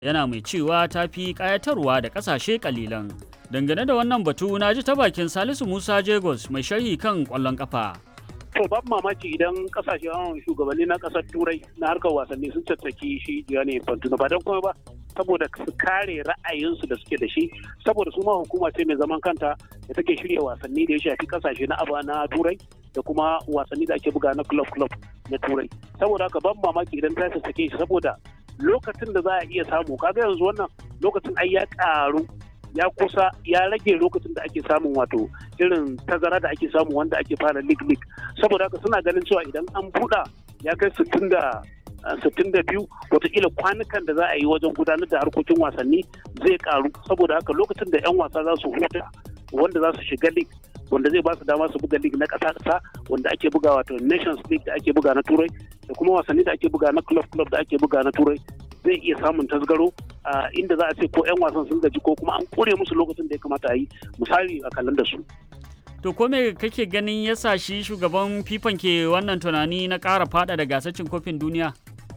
yana mai cewa ta fi ƙayatarwa da ƙasashe ƙalilan. Dangane da wannan batu na ji ta bakin Salisu Musa Jagos mai sharhi kan ƙwallon ƙafa. To babu mamaki idan kasashen shugabanni na kasar turai na harkar wasanni sun tattaki shi Gianni Infantino ba don kuma ba saboda su kare ra'ayinsu da suke da shi saboda su ma hukuma ce mai zaman kanta da take shirya wasanni da ya shafi kasashe na aba na turai da kuma wasanni da ake buga na club club na turai saboda haka ban mamaki idan ta tattake shi saboda lokacin da za a iya samu kaga yanzu wannan lokacin ai ya karu ya kusa ya rage lokacin da ake samun wato irin tazara da ake samu wanda ake fara league league saboda haka suna ganin cewa idan an buɗa ya kai sittin da sittin da biyu watakila kwanukan da za a yi wajen gudanar da harkokin wasanni zai karu saboda haka lokacin da 'yan wasa za su huta wanda za su shiga league wanda zai ba su dama su buga league na ƙasa ƙasa wanda ake buga wato nations league da ake buga na turai da kuma wasanni da ake buga na club club da ake buga na turai zai iya samun tasgaro a inda za a ce ko 'yan wasan sun gaji ko kuma an kore musu lokacin da ya kamata a yi misali a kallon da su. To ko me kake ganin ya sa shi shugaban fifan ke wannan tunani na ƙara fada da gasar cin kofin duniya?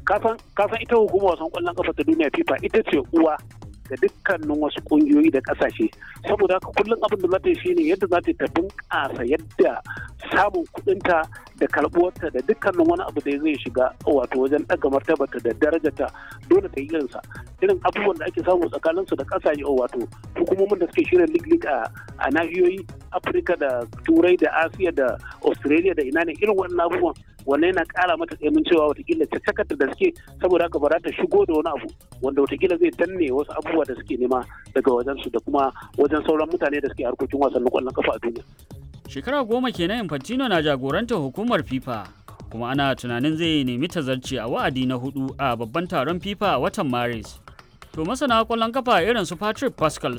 Kasan ita hukumar wasan ƙwallon kafa ta duniya FIFA ita ce uwa ga dukkanin wasu kungiyoyi da kasashe saboda haka kullum abin da za ta yi shine yadda za ta ta bunƙasa yadda samun kuɗinta da karɓuwarta da dukkanin wani abu da zai shiga wato wajen ɗaga martabata da darajarta dole ta yi irinsa irin abubuwan da ake samu tsakanin su da ƙasashe wato hukumomin da suke shirin lig lig a nahiyoyi afirka da turai da asiya da australia da ina ne irin wannan abubuwan wannan yana ƙara mata tsamin cewa watakila ta cakata da suke saboda haka ba za ta shigo da wani abu wanda watakila zai danne wasu abubuwa da suke nema daga wajen su da kuma wajen sauran mutane da suke harkokin wasannin kwallon kafa a duniya. Shekara goma kenan Infantino na jagorantar hukumar FIFA kuma ana tunanin zai nemi tazarci a wa'adi na hudu a babban taron FIFA a watan Maris. To masana kwallon kafa irin su Patrick Pascal